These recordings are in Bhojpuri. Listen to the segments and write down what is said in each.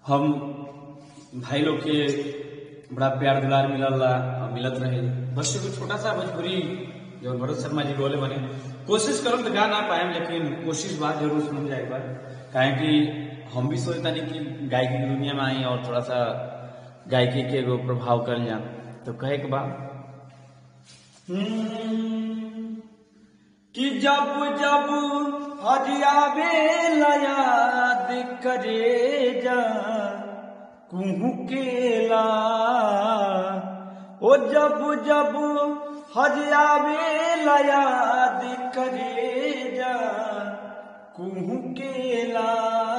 हम भाई लोग के बड़ा प्यार दुलार मिलल ला और मिलत रहे बस एगो छोटा सा भोजपुरी जो भरत शर्मा जी बोले बने कोशिश करम तो गा ना पाएम लेकिन कोशिश बात जरूर सुन जाए एक बार काहे कि हम भी सोचता नहीं कि गायकी की दुनिया में आई और थोड़ा सा गायकी के एगो प्रभाव कर जा तो कहे के बा हम्म, कि जब जब हरियावे याद करे जा कुहू केला ओ जब जब हरियावे याद करे जा कुहू केला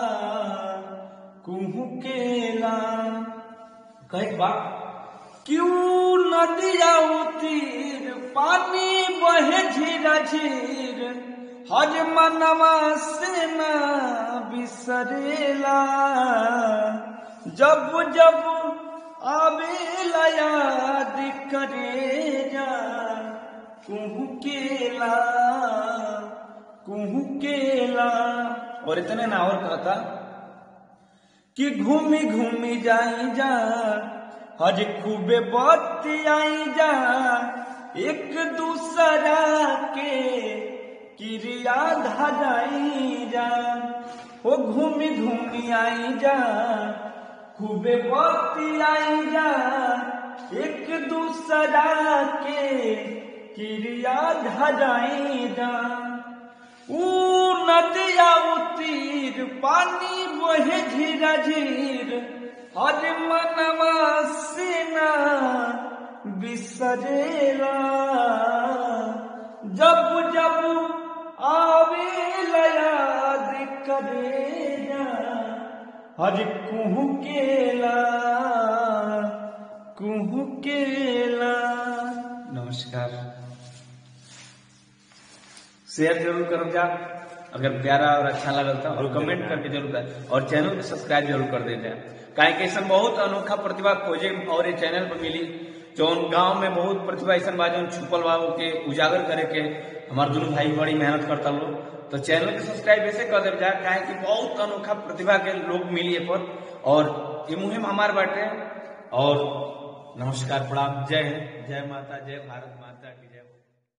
कुहू केला कहे बा क्यों नदिया उतीर पानी बहे झीरा झीर हज मनवा से ना बिसरेला जब जब आवेला याद करेगा कुहू केला कुहू केला और इतने ना और कहता कि घूमी घूमी जाई जा हज खूबे बत्ती आई जा एक दूसरा के क्रिया धराई जा ओ घूमी घूमी आई जा खूबे बत्ती आई जा एक दूसरा के क्रिया धराई जा ऊ नदिया उतीर पानी बहे झीरा झीर हर मनवा सेना बिसरेला जब जब आवे याद करेगा हर कुहू केला कुहू केला नमस्कार शेयर जरूर करो जा अगर प्यारा और अच्छा लगल था और कमेंट करके जरूर कर और चैनल को सब्सक्राइब जरूर कर देते काहे कि ऐसा बहुत अनोखा प्रतिभा खोजे और ये चैनल पर मिली जौन गांव में बहुत प्रतिभा ऐसा बा जौन छुपल बा के उजागर करे के हमार दोनों भाई बड़ी मेहनत करता लोग तो चैनल के सब्सक्राइब ऐसे कर दे जा काहे कि बहुत अनोखा प्रतिभा के लोग मिली है पर और ये मुहिम हमार बाटे और नमस्कार प्रणाम जय हिंद जय माता जय भारत